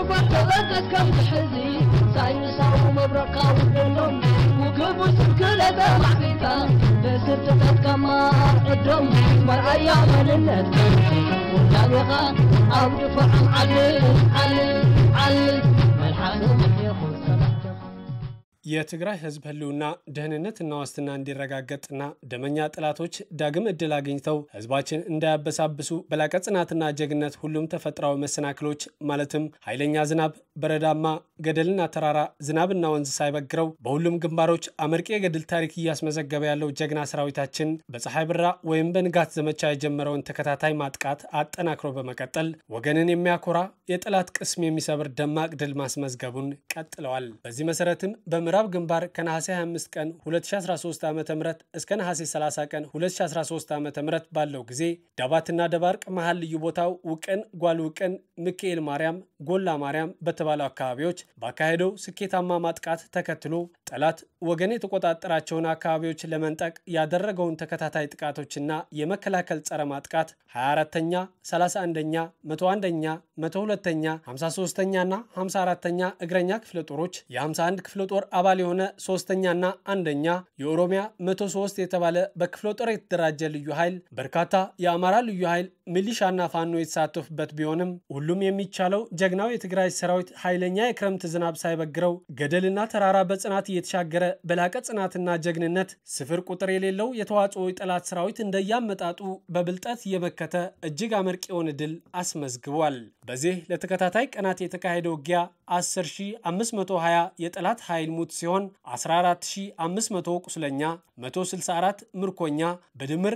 ግንባር ተበቀት ከም ትሕዚ ሳይንሳዊ መብረቃዊ ደሎም ውግቡ ስብክለተ ማዕቢልካ ብስርትተት ከማር ዕዶም መርኣያ መንነት ውዳቤኻ ኣብ ድፍዖም ዓልል ዓልል ዓልል መልሓስም ይኹን ሰላምተኻ የትግራይ ህዝብ ህልውና ደህንነትና ዋስትና እንዲረጋገጥና ደመኛ ጠላቶች ዳግም እድል አግኝተው ህዝባችን እንዳያበሳብሱ በላቀ ጽናትና ጀግነት ሁሉም ተፈጥሯዊ መሰናክሎች ማለትም ኃይለኛ ዝናብ፣ በረዳማ ገደልና ተራራ፣ ዝናብና ወንዝ ሳይበግረው በሁሉም ግንባሮች አመርቂ የገድል ታሪክ እያስመዘገበ ያለው ጀግና ሰራዊታችን በፀሐይ ብራ ወይም በንጋት ዘመቻ የጀመረውን ተከታታይ ማጥቃት አጠናክሮ በመቀጠል ወገንን የሚያኮራ የጠላት ቅስም የሚሰብር ደማቅ ድል ማስመዝገቡን ቀጥለዋል። በዚህ መሰረትም በምዕራብ ግንባር ከነሐሴ 25 ቀን 2013 ዓ ም እስከ ነሐሴ 30 ቀን 2013 ዓ ም ባለው ጊዜ ዳባትና ደባርቅ መሃል ልዩ ቦታው ውቅን፣ ጓል ውቅን፣ ሚካኤል ማርያም፣ ጎላ ማርያም በተባሉ አካባቢዎች ባካሄደው ስኬታማ ማጥቃት ተከትሎ ጠላት ወገን የተቆጣጠራቸውን አካባቢዎች ለመንጠቅ ያደረገውን ተከታታይ ጥቃቶችና የመከላከል ጸረ ማጥቃት 24ተኛ፣ 31ኛ፣ 101ኛ፣ 102ኛ፣ 53ኛና 54ተኛ እግረኛ ክፍለ ጦሮች የ51 ክፍለ ጦር አባል የሆነ ሶስተኛና አንደኛ የኦሮሚያ 103 የተባለ በክፍለ ጦር የተደራጀ ልዩ ኃይል በርካታ የአማራ ልዩ ኃይል ሚሊሻና ፋኖ የተሳተፉበት ቢሆንም ሁሉም የሚቻለው ጀግናው የትግራይ ሰራዊት ኃይለኛ የክረምት ዝናብ ሳይበግረው ገደልና ተራራ በጽናት እየተሻገረ በላቀ ጽናትና ጀግንነት ስፍር ቁጥር የሌለው የተዋጽኦ የጠላት ሰራዊት እንደያመጣጡ በብልጠት እየመከተ እጅግ አመርቂ የሆነ ድል አስመዝግቧል። በዚህ ለተከታታይ ቀናት የተካሄደው ውጊያ 10520 የጠላት ኃይል ሙት ሲሆን 14500 ቁስለኛ፣ 164 ምርኮኛ በድምር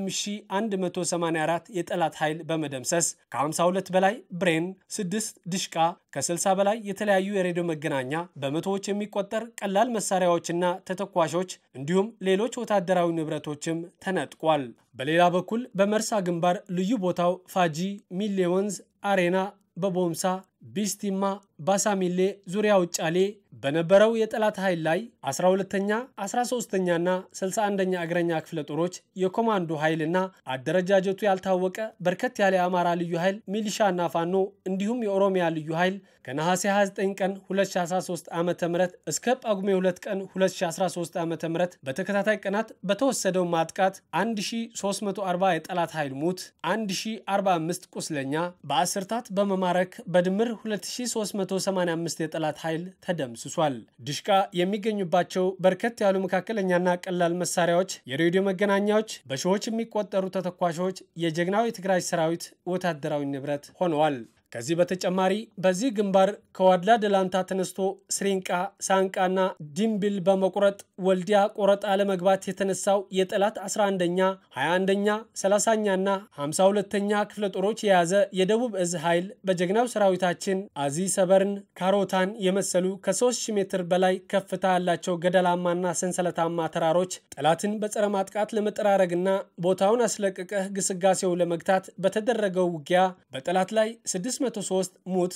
25184 የጠላት ኃይል በመደምሰስ ከ52 በላይ ብሬን፣ 6 ድሽቃ፣ ከ60 በላይ የተለያዩ የሬዲዮ መገናኛ፣ በመቶዎች የሚቆጠር ቀላል መሳሪያዎችና ተተኳሾች እንዲሁም ሌሎች ወታደራዊ ንብረቶችም ተነጥቋል። በሌላ በኩል በመርሳ ግንባር ልዩ ቦታው ፋጂ ሚሌ ወንዝ አሬና በቦምሳ ቢስቲማ ባሳሚሌ ዙሪያ ውጫሌ በነበረው የጠላት ኃይል ላይ 12ተኛ 13ተኛና 61ኛ እግረኛ ክፍለ ጦሮች የኮማንዶ ኃይልና አደረጃጀቱ ያልታወቀ በርከት ያለ የአማራ ልዩ ኃይል ሚሊሻና ፋኖ እንዲሁም የኦሮሚያ ልዩ ኃይል ከነሐሴ 29 ቀን 2013 ዓ ም እስከ ጳጉሜ 2 ቀን 2013 ዓ ም በተከታታይ ቀናት በተወሰደው ማጥቃት 1340 የጠላት ኃይል ሙት፣ 1045 ቁስለኛ በአስርታት በመማረክ በድምር 2385 የጠላት ኃይል ተደምስሷል። ድሽቃ የሚገኙባቸው በርከት ያሉ መካከለኛና ቀላል መሳሪያዎች፣ የሬዲዮ መገናኛዎች፣ በሺዎች የሚቆጠሩ ተተኳሾች የጀግናው የትግራይ ሰራዊት ወታደራዊ ንብረት ሆነዋል። ከዚህ በተጨማሪ በዚህ ግንባር ከዋድላ ደላንታ ተነስቶ ስሪንቃ፣ ሳንቃና ዲምብል በመቁረጥ ወልዲያ ቆረጣ ለመግባት የተነሳው የጠላት 11ኛ፣ 21ኛ፣ 30ኛና 52ኛ ክፍለ ጦሮች የያዘ የደቡብ እዝ ኃይል በጀግናው ሰራዊታችን አዚ ሰበርን፣ ካሮታን የመሰሉ ከ3000 ሜትር በላይ ከፍታ ያላቸው ገደላማና ሰንሰለታማ ተራሮች ጠላትን በጸረ ማጥቃት ለመጠራረግና ቦታውን አስለቅቀህ ግስጋሴው ለመግታት በተደረገው ውጊያ በጠላት ላይ 6 603 ሙት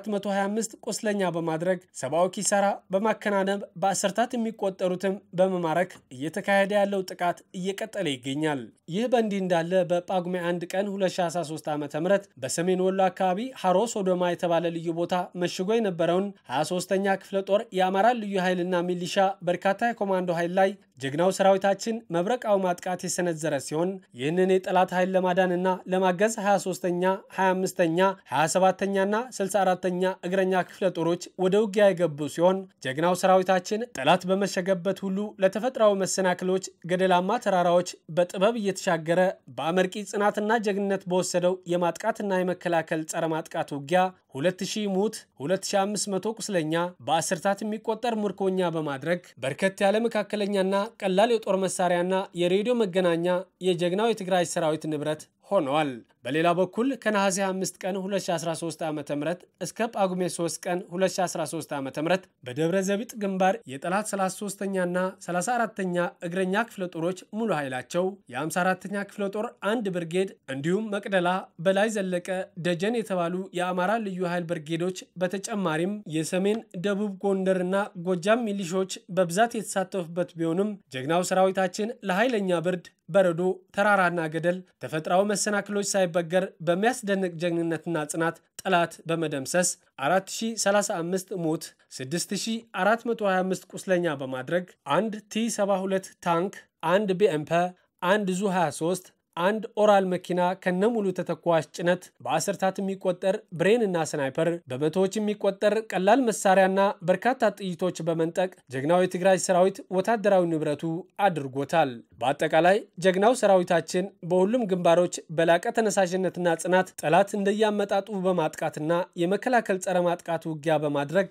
425 ቁስለኛ በማድረግ ሰብአዊ ኪሳራ በማከናነብ በአስርታት የሚቆጠሩትም በመማረክ እየተካሄደ ያለው ጥቃት እየቀጠለ ይገኛል። ይህ በእንዲህ እንዳለ በጳጉሜ 1 ቀን 2013 ዓ ም በሰሜን ወሎ አካባቢ ሀሮ ሶዶማ የተባለ ልዩ ቦታ መሽጎ የነበረውን 23ኛ ክፍለ ጦር የአማራ ልዩ ኃይልና ሚሊሻ በርካታ የኮማንዶ ኃይል ላይ ጀግናው ሰራዊታችን መብረቃዊ ማጥቃት የሰነዘረ ሲሆን ይህንን የጠላት ኃይል ለማዳንና ለማገዝ 23ኛ፣ 25ኛ፣ 27ኛና 64ኛ እግረኛ ክፍለ ጦሮች ወደ ውጊያ የገቡ ሲሆን ጀግናው ሰራዊታችን ጠላት በመሸገበት ሁሉ ለተፈጥሯዊ መሰናክሎች፣ ገደላማ ተራራዎች በጥበብ እየተሻገረ በአመርቂ ጽናትና ጀግንነት በወሰደው የማጥቃትና የመከላከል ጸረ ማጥቃት ውጊያ 2000 ሙት 2500 ቁስለኛ በአስርታት የሚቆጠር ምርኮኛ በማድረግ በርከት ያለ መካከለኛና ቀላል የጦር መሳሪያና የሬዲዮ መገናኛ የጀግናው የትግራይ ሰራዊት ንብረት ሆነዋል። በሌላ በኩል ከነሐሴ 5 ቀን 2013 ዓ ም እስከ ጳጉሜ 3 ቀን 2013 ዓ ም በደብረ ዘቢጥ ግንባር የጠላት 33ኛና 34ተኛ እግረኛ ክፍለ ጦሮች ሙሉ ኃይላቸው የ54ተኛ ክፍለ ጦር አንድ ብርጌድ እንዲሁም መቅደላ፣ በላይ ዘለቀ፣ ደጀን የተባሉ የአማራ ልዩ ኃይል ብርጌዶች በተጨማሪም የሰሜን ደቡብ ጎንደርና ጎጃም ሚሊሾች በብዛት የተሳተፉበት ቢሆንም ጀግናው ሰራዊታችን ለኃይለኛ ብርድ በረዶ፣ ተራራና ገደል ተፈጥሯዊ መሰናክሎች ሳይበገር በሚያስደንቅ ጀግንነትና ጽናት ጠላት በመደምሰስ 4035 ሞት 6425 ቁስለኛ በማድረግ አንድ ቲ72 ታንክ፣ አንድ ቢኤምፐ፣ አንድ ዙ 23 አንድ ኦራል መኪና ከነሙሉ ተተኳሽ ጭነት በአስርታት የሚቆጠር ብሬን እና ስናይፐር በመቶዎች የሚቆጠር ቀላል መሳሪያና በርካታ ጥይቶች በመንጠቅ ጀግናው የትግራይ ሰራዊት ወታደራዊ ንብረቱ አድርጎታል። በአጠቃላይ ጀግናው ሰራዊታችን በሁሉም ግንባሮች በላቀ ተነሳሽነትና ጽናት ጠላት እንደያመጣጡ በማጥቃትና የመከላከል ጸረ ማጥቃት ውጊያ በማድረግ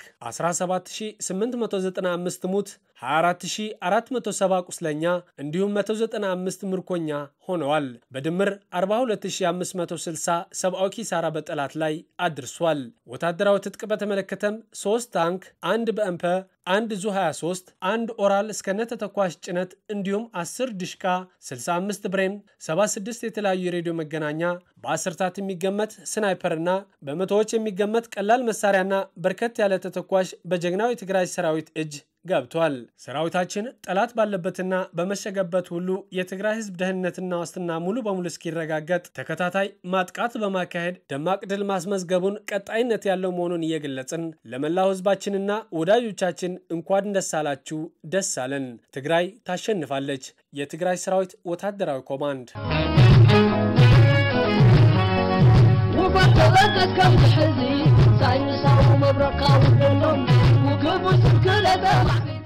17895 ሙት 24470 ቁስለኛ እንዲሁም 195 ምርኮኛ ሆነዋል። በድምር 42560 ሰብአዊ ኪሳራ በጠላት ላይ አድርሷል። ወታደራዊ ትጥቅ በተመለከተም 3 ታንክ፣ አንድ በእምፐ፣ አንድ ዙ 23፣ አንድ ኦራል እስከነ ተተኳሽ ጭነት እንዲሁም 10 ድሽቃ፣ 65 ብሬን፣ 76 የተለያዩ የሬዲዮ መገናኛ በአስርታት የሚገመት ስናይፐርና በመቶዎች የሚገመት ቀላል መሳሪያና በርከት ያለ ተተኳሽ በጀግናው የትግራይ ሰራዊት እጅ ገብቷል። ሰራዊታችን ጠላት ባለበትና በመሸገበት ሁሉ የትግራይ ሕዝብ ደህንነትና ዋስትና ሙሉ በሙሉ እስኪረጋገጥ ተከታታይ ማጥቃት በማካሄድ ደማቅ ድል ማስመዝገቡን ቀጣይነት ያለው መሆኑን እየገለጽን ለመላው ሕዝባችንና ወዳጆቻችን እንኳን ደስ አላችሁ፣ ደስ አለን። ትግራይ ታሸንፋለች። የትግራይ ሰራዊት ወታደራዊ ኮማንድ ውበት ተበቀት ከም ዝሕዚ ሳይንሳዊ መብረቕካ ውድሎም ውግቡ ስብክለተ